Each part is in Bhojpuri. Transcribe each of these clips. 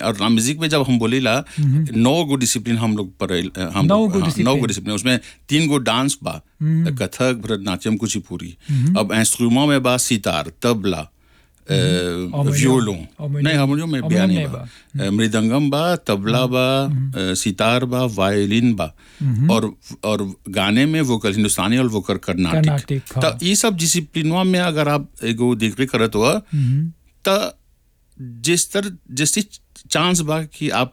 और म्यूजिक में जब हम बोलेला नौ गो डिसिप्लिन हम लोग पर हम नौ लोग गो हाँ, नौ गो discipline। डिसिप्लिन उसमें तीन गो डांस बा कथक भरतनाट्यम कुचिपुड़ी अब इंस्ट्रूमेंट में बा सितार तबला वियोलो हारमोनियम। नहीं हारमोनियम में हारमोनियम बयानी नहीं बा अ, मृदंगम बा तबला बा अ, सितार बा वायलिन बा और और गाने में वोकल हिंदुस्तानी और वोकल कर्नाटिक कर्नाटिक, हाँ। तो ये सब डिसिप्लिनवा में अगर आप एगो देखबे करत हुआ तो जिस तरह जैसी चांस बा कि आप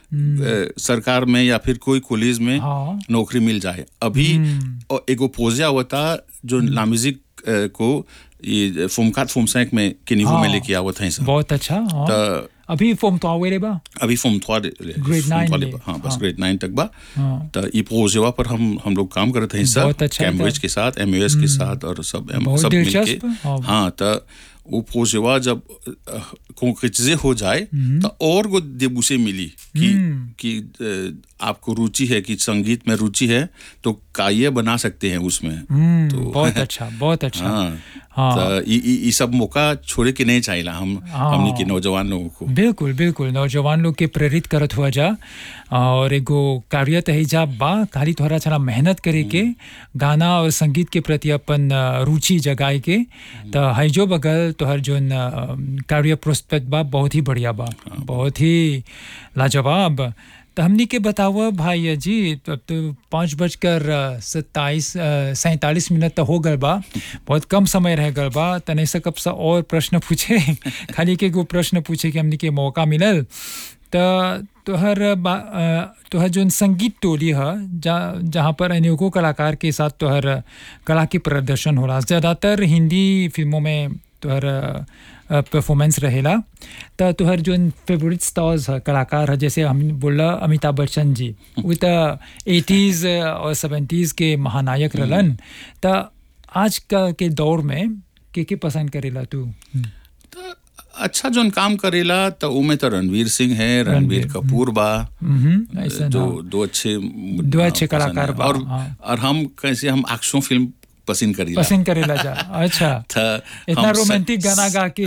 अ, सरकार में या फिर कोई कॉलेज में हाँ। नौकरी मिल जाए अभी और एगो पोजिया होता जो लामिजिक को ये फुमकात फुमसैक में किनिवो में हाँ। लेके आवत है सब बहुत अच्छा हाँ। तो अभी फोम तो आवे रे बा अभी फॉर्म थ्वा Grade nine ले। हाँ बस हाँ। ग्रेड नाइन तक बा हाँ। तो ई प्रोजेवा पर हम हम लोग काम करते हैं सब बहुत अच्छा कैम्ब्रिज था। के साथ एमयूएस के साथ और सब एम- बहुत सब दिलचस्प, मिलके हाँ। हाँ तो वो प्रोजेवा जब कंक्रीटिजे हो जाए तो और को देबूसे मिली कि कि अ, आपको रुचि है कि संगीत में रुचि है तो काये बना सकते हैं उसमें हम्म, तो बहुत अच्छा बहुत अच्छा हाँ हाँ। तो ई ई- ई सब मौका छोड़े के नहीं चाहिए हम हाँ। हमने के नौजवान लोगों को बिल्कुल बिल्कुल नौजवान लोग के प्रेरित करत हुआ जा और एगो कार्य तही जा बा खाली थोड़ा छना मेहनत करे के गाना और संगीत के प्रति अपन अ, रुचि जगाए के तो हैजो बगल तोहर जोन अ, कार्य प्रोस्पेक्ट बा बहुत ही बढ़िया बा बहुत ही लाजवाब तो हमनी के बतावा भाई जी अब तो पाँच बजकर अ, सत्ताईस अ, सैंतालीस मिनट तो हो गल बा बहुत कम समय रह गल बा तने से कब सा और प्रश्न पूछे खाली के एगो प्रश्न पूछे कि हमनी के मौका मिलल त तोहर बा अ, तोहर जोन संगीत टोली ह जा जहाँ पर अनेकों कलाकार के साथ तोहर कला के प्रदर्शन होला ज़्यादातर हिंदी फिल्मों में तोहर परफॉर्मेंस रहेला त तोहर जोन फेवरेट स्टार्स ह कलाकार ह जैसे हम बोला अमिताभ बच्चन जी वो त एटीज़ और सेवेंटीज़ के महानायक रहलन त आज का के दौर में के के पसंद करेला तू तो अच्छा जोन काम करेला तो उमे तो रणवीर सिंह है रणवीर कपूर बा हम्म, ऐसा दो ना। दो अच्छे दो अच्छे पसंद कलाकार है। बा, और हाँ। और हम कैसे हम एक्शन फिल्म पसंद करीला पसंद करेला जा अच्छा था इतना हम स- रोमांटिक गाना गा के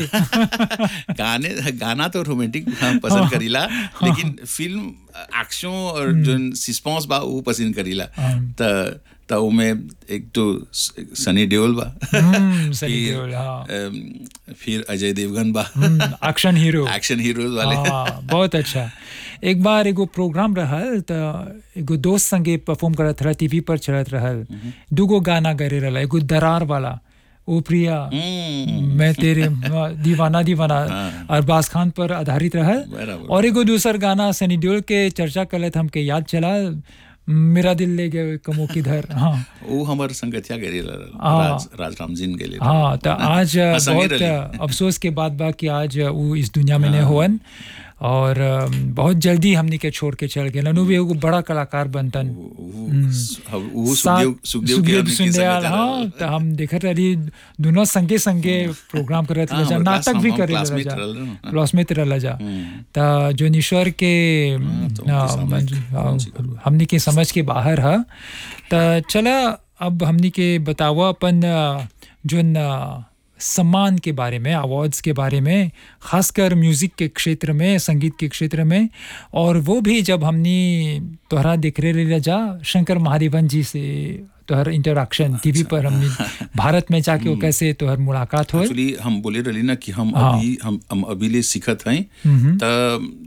गाने गाना तो रोमांटिक हम पसंद करीला लेकिन फिल्म एक्शन और जो सस्पेंस बा वो पसंद करीला त त उमे एक तो स- सनी देओल बा हम्म, सनी फिर, देओल, हाँ। अम, फिर अजय देवगन बा एक्शन हीरो एक्शन हीरोज वाले हाँ बहुत अच्छा एक बार एगो प्रोग्राम रहल त एगो दोस्त संगे परफॉर्म करत रहा टीवी पर चलत रहल दूगो गाना करे रहल एगो दरार वाला ओ प्रिया हम्म, मैं तेरे दीवाना दीवाना अरबाज खान पर आधारित रहल बराबर। और एगो दूसर गाना सनी देओल के चर्चा करत हमके याद चला मेरा दिल ले गए कमो किधर हाँ वो हमार संगतिया गेले हाँ। राज राजराम जिन गेले हाँ तो आज हाँ, संगे बहुत रही। अफसोस के बात बा कि आज वो इस दुनिया में नहीं होवन और अम, बहुत जल्दी हमनी के छोड़ के चल गए नु भी एगो बड़ा कलाकार बनतन वो वो साथ- सुखदेव सुखदेव के सुखदेव हमनी के सुंदयाल संगतिया हाँ रहल। तो हम देखत रही दोनों संगे संगे प्रोग्राम करत हाँ, रह जा हमारे नाटक class- भी हम- करे हम रह classmate जा रहल ना। क्लासमेट रह जा तो जो ईश्वर के तो हाँ, उनके सामने मंजू- हाँ, कौन सी करूँ? हमनी के समझ के बाहर है तो चला अब हमनी के बतावा अपन अ, जोन अ, सम्मान के बारे में अवार्ड्स के बारे में खासकर म्यूज़िक के क्षेत्र में संगीत के क्षेत्र में और वो भी जब हमनी तोहरा देख रहे रह जा शंकर महादेवन जी से तोहर इंटरेक्शन टीवी पर हमनी भारत में जाके वो कैसे तोहर मुलाकात हो एक्चुअली हम बोले रही ना कि हम हाँ। अभी हम हम अभी ले सीखत हैं हम्म। त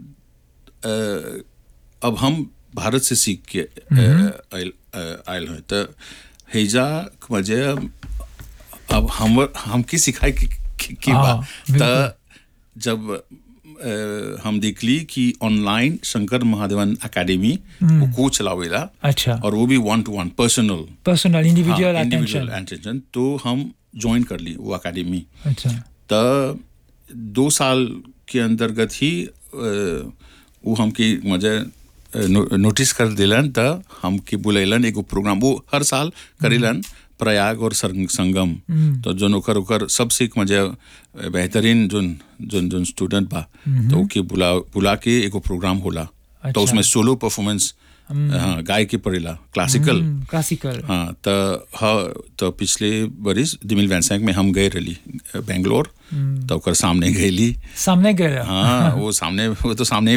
अ, अब हम भारत से सीख के अ, आयल अ, आयल हैं त हैजा मजे अब हम हमके सिखाए की, की, की हाँ, बा बिल्कुल। त जब अ, हम देखली कि ऑनलाइन शंकर महादेवन एकेडमी वो कोच चलावेला अच्छा और वो भी one two one personal personal individual individual attention attention तो हम ज्वाइन कर ली वो एकेडमी अच्छा त दो साल के अंतर्गत ही अ, वो हमके मजे अ, नो, नोटिस कर दिलन त हमके बुलैलन एगो प्रोग्राम वो हर साल करेलन प्रयाग और संग, संगम तो जोन ओकर ओकर सबसे एक मजे अ, बेहतरीन जोन जोन जोन स्टूडेंट बा तो ओके बुला बुला के एगो प्रोग्राम होला अच्छा। तो उसमें सोलो परफॉर्मेंस हाँ गाय के पड़ेला क्लासिकल क्लासिकल हाँ त हाँ तो पिछले बरिस दिमिल वैंसैंक में हम गए रही बेंगलोर तो ओकर सामने गईली सामने गए हाँ वो सामने वो तो सामने